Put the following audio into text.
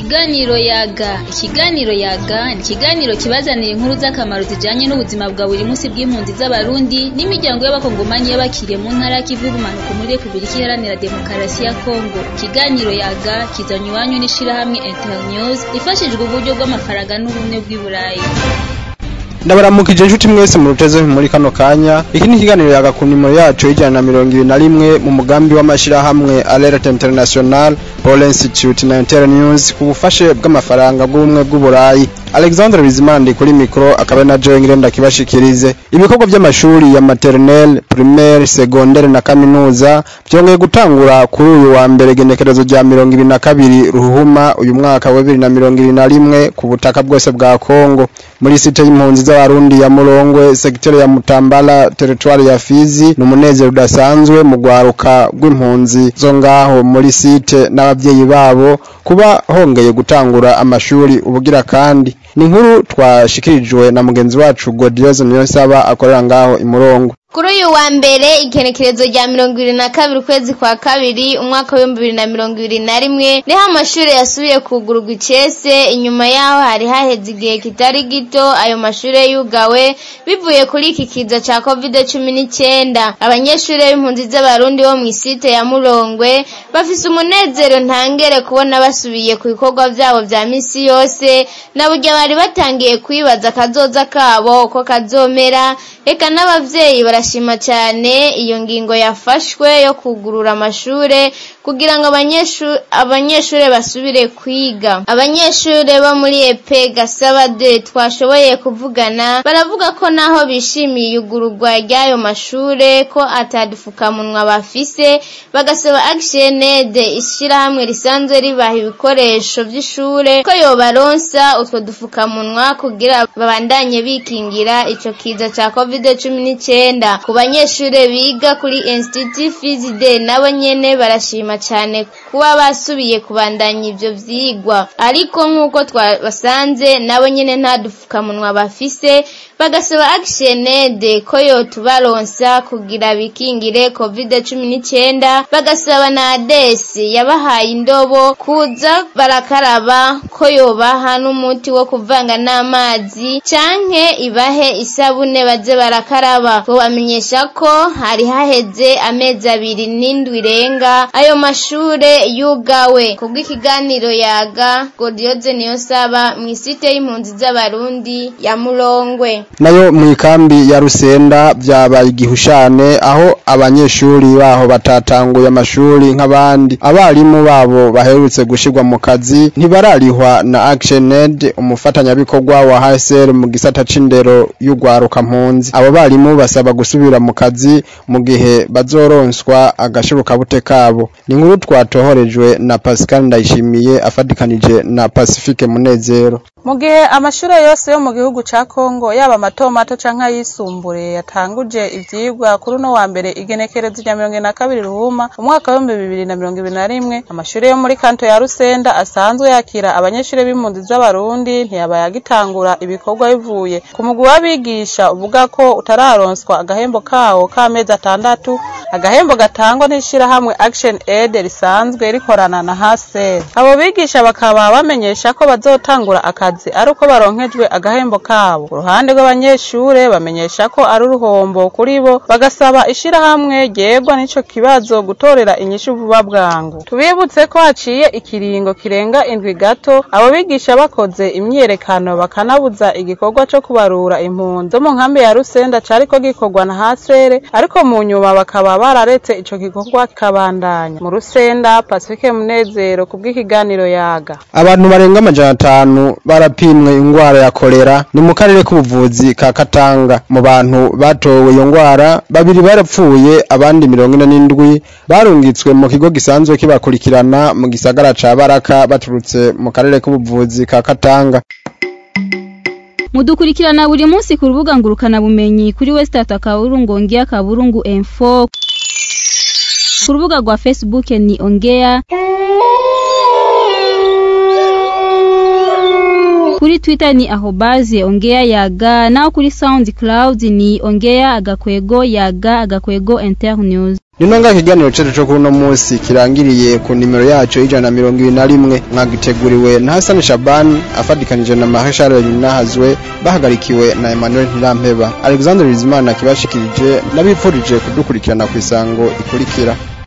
Ikiganiro yaga ikiganiro yaga ni ikiganiro kibazanira inkuru z'akamaro zijanye n'ubuzima bwa buri munsi bw'impunzi z'abarundi n'imiryango y'abakongomani y'abakiriye mu ntara y'ikivu y'ubumanuko muri repubulika iharanira demokarasi ya kongo ikiganiro yaga kizanywa iwanyu n'ishirahamwe internews ifashijwe uburyo bw'amafaranga n'ubumwe bw'i burayi ndabaramukije inshuti mwese mu ruteze muri kano kanya iki ni ikiganiro yaga ku nimero yacu y'ijana na mirongo ibiri na rimwe mu mugambi w'amashirahamwe alert international paul institute na internews ku bufashe bw'amafaranga bw'ubumwe bw'uburayi alexandre bizimandi kuri mikoro akaba na joe ngirenda kibashikirize ibikorwa by'amashuri ya maternelle primaire secondaire na kaminuza byongeye gutangura kuri uyu wa mbere genekerezo rya mirongo ibiri na kabiri ruhuma uyu mwaka wa bibiri na mirongo ibiri na rimwe ku butaka bwose bwa kongo muri site y'impunzi z'abarundi ya murongwe segiteri ya mutambala teritwari ya fizi ni umunezero udasanzwe mu rwaruka rw'impunzi zo ngaho muri site n'abavyeyi babo kuba hongeye gutangura amashuri ubugira kandi ni inkuru twashikirijwe na mugenzi wacu Godioze Niyonsaba akorera ngaho imurongo kuri uyu wa mbere igenekerezo rya mirongo ibiri na kabiri ukwezi kwa kabiri umwaka w'ibihumbi bibiri na mirongo ibiri na rimwe niho amashuri yasubiye kugururwa icese inyuma yaho hari haheze igihe kitari gito ayo mashuri yugawe bivuye kuri iki kiza ca covid cumi n'icyenda abanyeshuri b'impunzi z'abarundi bo mu isite ya murongwe bafise umunezero ntangere kubona basubiye ku bikorwa vyabo vya misi yose na burya bari batangiye kwibaza akazoza kabo uko kazomera eka n'abavyeyi barashima cyane iyo ngingo yafashwe yo kugurura amashure kugira ngo abanyeshure basubire kwiga abanyeshure bo muri epe gasaba de twashoboye kuvugana baravuga ko naho bishimiye iyugururwa ry'ayo mashure ko atadufukamunwa bafise bagasaba action ishirahamwe risanzwe ribaha ibikoresho vy'ishure ko yobaronsa utwo dufukamunwa kugira babandanye bikingira ico kiza ca covid cumi n'icyenda ku banyeshure biga kuri institut fizide nabo nyene barashima cyane kuba basubiye kubandanya ivyo vyigwa ariko nk'uko twabasanze nabo nyene nta dufukamunwa bafise bagasaba actionede ko yotubaronsa kugira bikingire covid cumi n'icyenda bagasaba na adesi yabahaye indobo kuza barakaraba ko yobaha n'umuti wo kuvanga n'amazi canke ibahe isabune baze barakaraba bamenyesha ko hari haheze amezi abiri n'indwi irenga ayo mashure yugawe kubw'ikiganiro yaga godioze niyo saba mu isite y'impunzi z'abarundi ya murongwe nayo mu ikambi ya rusenda byabaye igihushane aho abanyeshuri baho batatanguye amashuri nk'abandi abarimu babo baherutse gushirwa mu kazi ntibararihwa na actioned umufatanyabikorwa wa HCR mu gisata c'indero y'ugwaruka mpunzi abo barimu basaba gusubira mu kazi mu gihe bazoronswa agashirukabute kabo ni inkuru twatohorejwe na Pascal Ndayishimiye afatikanije na Pacifique Munezero mu gihe amashuri yose yo mu gihugu ca Kongo yaba mato mato canke ayisumbuye yatanguje ivyigwa kuri uno wa mbere igenekerezo rya mirongo na kabiri ruhuma umwaka w'ibihumbi bibiri na mirongo ibiri na rimwe amashuri yo muri kanto ya Rusenda asanzwe yakira abanyeshuri b'impunzi z'abarundi ntiyabaye agitangura ibikorwa bivuye ku mugwi w'abigisha uvuga ko utararonswa agahembo kawo k'amezi atandatu agahembo gatangwa n'ishirahamwe Action Aid risanzwe rikorana na HCR abo bigisha bakaba bamenyesha ko bazotangura akazi ari uko baronkejwe agahembo kabo uruhande rw'abanyeshure bamenyesha ko ari uruhombo kuri bo bagasaba ishirahamwe ryegwa n'ico kibazo gutorera inyishu vuba bwangu tubibutse ko haciye ikiringo kirenga indwi gato abo bigisha bakoze imyiyerekano bakanabuza igikorwa co kubarura impunzi zo mu nkambi ya Rusenda cariko gikorwa na HCR ariko mu nyuma bakaba bararetse ico gikorwa kikabandanya mu Rusenda Pacifique Munezero kubw'ikiganiro yaga abantu barenga amajana atanu barapimwe ingwara ya kolera ni mu karere k'ubuvuzi ka Katanga mu bantu batowe iyo ngwara babiri barapfuye abandi mirongo ine n'indwi barungitswe mu kigo gisanzwe kibakurikirana mu gisagara ca Baraka baturutse mu karere k'ubuvuzi ka Katanga mudukurikirana buri munsi ku rubuga ngurukana bumenyi kuri Westart akaburungu ongea kaburungu info ku rubuga rwa Facebook ni ongea kuri twitter ni ahobaze ongea yaga naho kuri soundcloud ni ongea agakwego yaga agakwego internews Nino nga ikiganiro cyacu cyo kuri uno munsi kirangiriye ku nimero yacu ijana na mirongo ibiri na rimwe mwagiteguriwe na Hassan Shaban afadikanije na Marie Charles Yunahazwe bahagarikiwe na Emmanuel Ntirampeba Alexander Bizimana kibashikirije nabipfurije kudukurikirana ku isango ikurikira